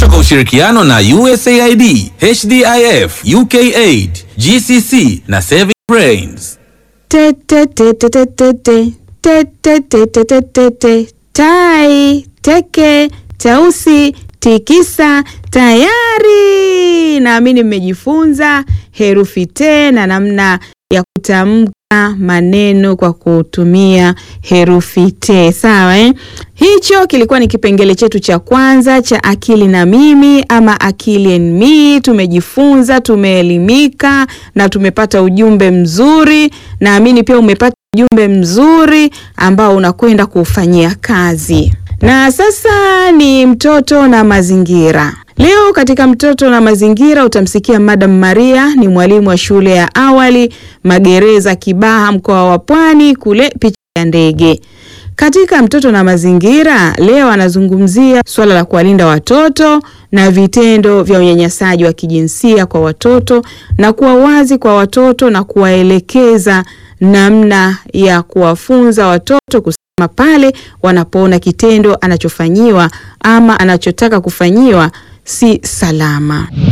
kwa ushirikiano na USAID, HDIF, UKAID, GCC na Saving Brains. Te, te, te, te, te, te, te. Te, te, te, te, te, te, te. Tai, teke, tausi, tikisa, tayari. Naamini mmejifunza herufi te na namna ya kutamka maneno kwa kutumia herufi te. Sawa eh? Hicho kilikuwa ni kipengele chetu cha kwanza cha akili na mimi ama akili and me. Tumejifunza, tumeelimika na tumepata ujumbe mzuri. Naamini pia umepata ujumbe mzuri ambao unakwenda kuufanyia kazi. Na sasa ni mtoto na mazingira. Leo katika mtoto na mazingira utamsikia Madam Maria, ni mwalimu wa shule ya awali Magereza Kibaha, mkoa wa Pwani, kule picha ya ndege. Katika mtoto na mazingira leo anazungumzia suala la kuwalinda watoto na vitendo vya unyanyasaji wa kijinsia kwa watoto na kuwa wazi kwa watoto na kuwaelekeza namna ya kuwafunza watoto kusema pale wanapoona kitendo anachofanyiwa ama anachotaka kufanyiwa si salama.